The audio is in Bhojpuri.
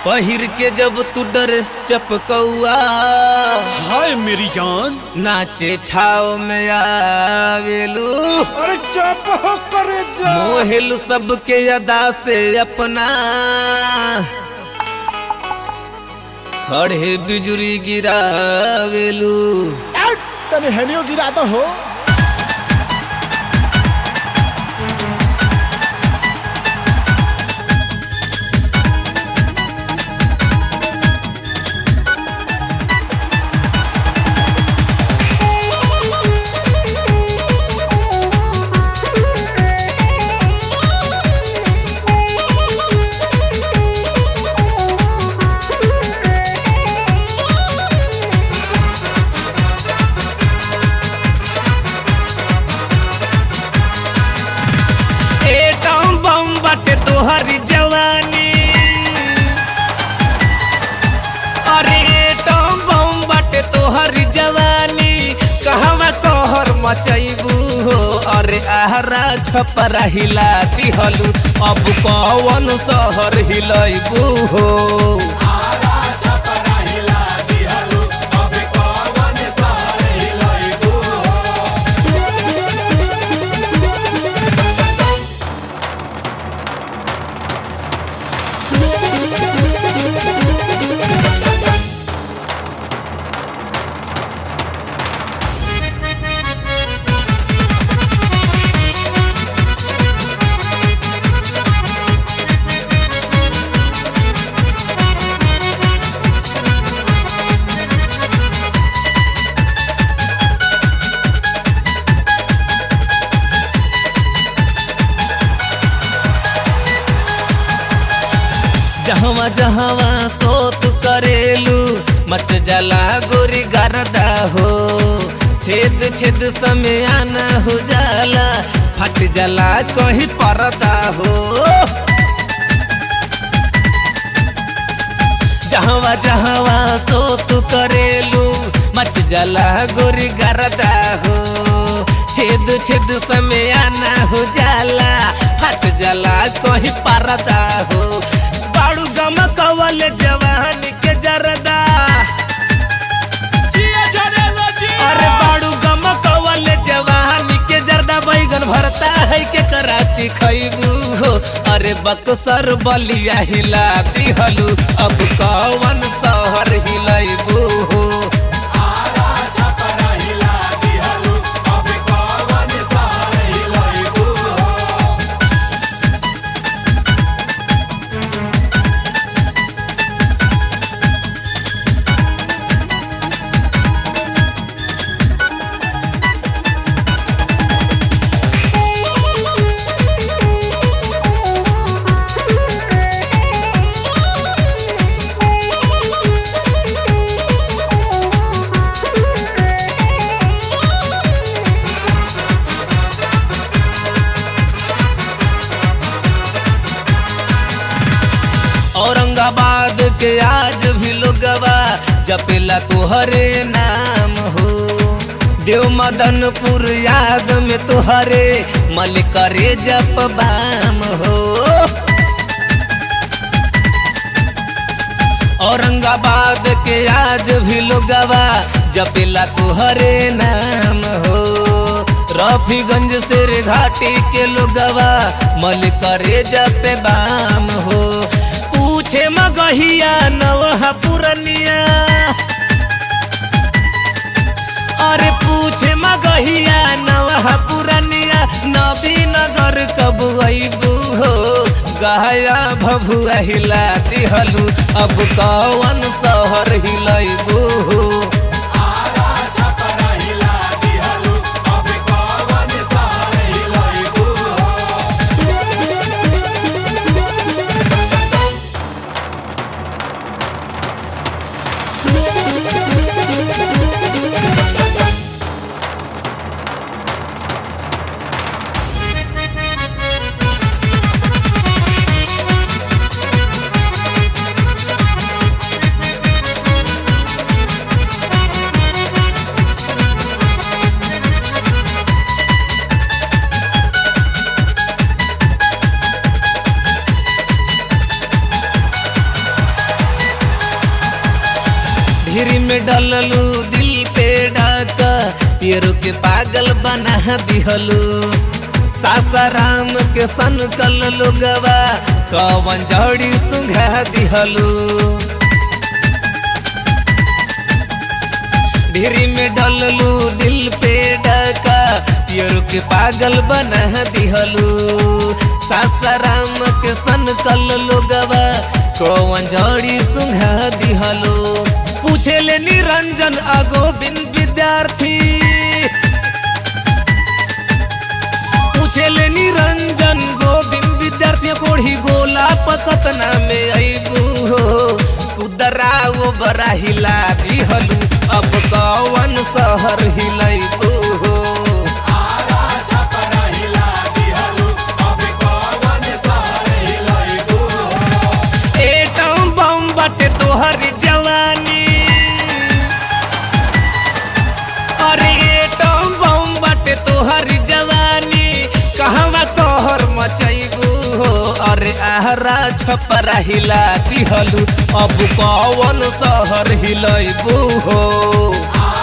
पहिर के जब तू ड्रेस चपकौआ हाय मेरी जान नाचे छाव में आवेलू अरे चुप हो करे जा मोहेलू सबके अदा से अपना खड़े बिजुरी गिरावेलू ए, तने हेनियो गिरा दो हो एटम बम बाटे तोहरी जवानी अरे एटम बम बाटे तोहरी जवानी कहवा कहर मचैबू हो अरे आहरा छपरा हिला दिहलू अब कौन शहर हिलैबू हो जहवा जहवा सोत करेलू मत जला गोरी गरदा हो छेद छेद समय आना हो जाला फट जला कहीं परदा हो जहवा जहवा सोत करेलू मच जला गोरी गरदा हो छेद छेद समय आना हो जाला फट जला कहीं परदा हो बाड़ू गम कवल जवान के जरदा अरे बाड़ू गम कवल जवान के जरदा बैगन भरता है के कराची खैबू हो अरे बक्सर बलिया हिला दिहलू अब कौन शहर हिलैबू हो औरंगाबाद के आज भी लोगवा जपेला तुहरे नाम हो देव मदनपुर याद में तुहरे मल करे जप बाम हो औरंगाबाद के आज भी लोगवा जपेला तुहरे नाम हो रफीगंज से घाटी के लोगवा मल करे जपे बाम हो पूछे मगहिया नवहा पुरनिया अरे पूछे मगहिया नवहा पुरनिया नबी नगर कब अबू हो गहया भभुआ हिला दिहलू अब कौन शहर हिलैबू हो डललू दिल पे डाका पेरू के पागल बना दिहलू सासाराम के सन कल लोगवा कवन जड़ी सुंघा दिहलू ढेरी में डललू दिल पे डाका पियर के पागल बना दिहलू सासाराम के सन कल लोगवा कौन जड़ी सुंघा दिहलू पूछे ले निरंजन अगोबिंद विद्यार्थी पूछे ले निरंजन गोविंद विद्यार्थी कोढ़ी गोला पकतना में अबू हो कुदरा वो बरा हिला दिहलू अब कौन शहर हिलैबू हो एटम बम बटे तोहर जवानी अरे एटम बम बटे तोहर जवानी कहवा कहर मचैबू हो अरे आहरा छपरा हिला दिहलू अब कौन शहर हिलैबू हो